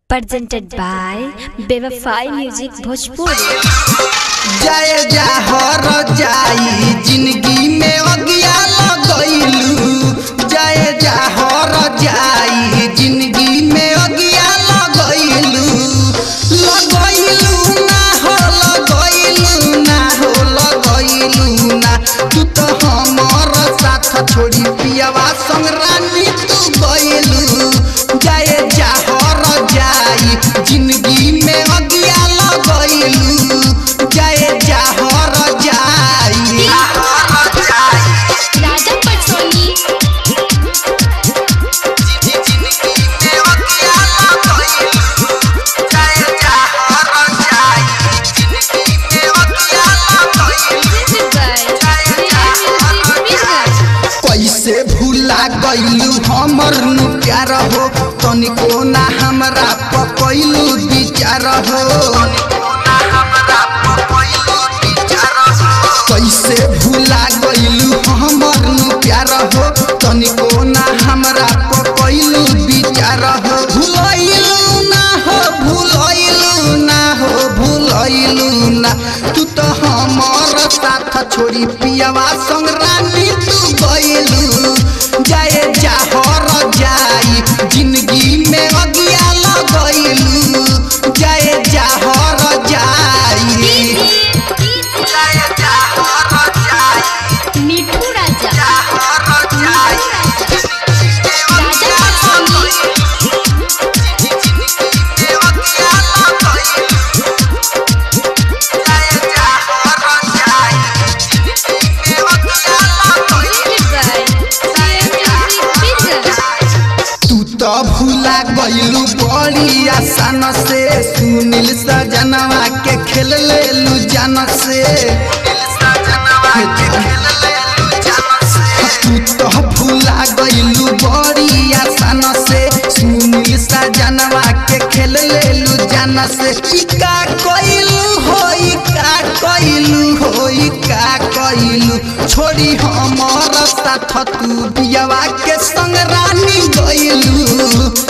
presented by Bevafai Music Bhojpuri. जय जहर जाई जिंदगी में अगिया लगैलू जय जहर जाई जिंदगी में अगिया लगैलू लगैलू ना हो लगैलू ना हो लगैलू ना तू तो हमर साथ छोड़ी पियावा संग रानी तू गैलू जय जहर जाई जिंदगी में अगिया लगैलू जय जहर जाई राजा पटोली कैसे भूला गईलू हमर नु प्यार हो तनिको ना हमरा पकैलू विचार हो कैसे भूला गईलू हमर नु प्यार हो तनिको ना हमरा पकैलू विचार हो भूलैलू ना हो भूलैलू ना हो भूलैलू ना तू तो हमर साथ छोड़ी पियावा संग रानी तू गईलू जय जहर जाई जिंदगी में अगिया लगैलू जय जहर जाई मिठू राजा राजा पटोली तू तो भूला गईलू बड़ी आसान से सुनील सजनवा के खेल लेलू जान से तू तो भूला गईलू बड़ी आसान से सुनील सजनवा के खेल लेलू जान से ई का कइलू होई का कइलू होई का कइलू छोड़ी हमर साथ तू बियावा के संग रानी गइलू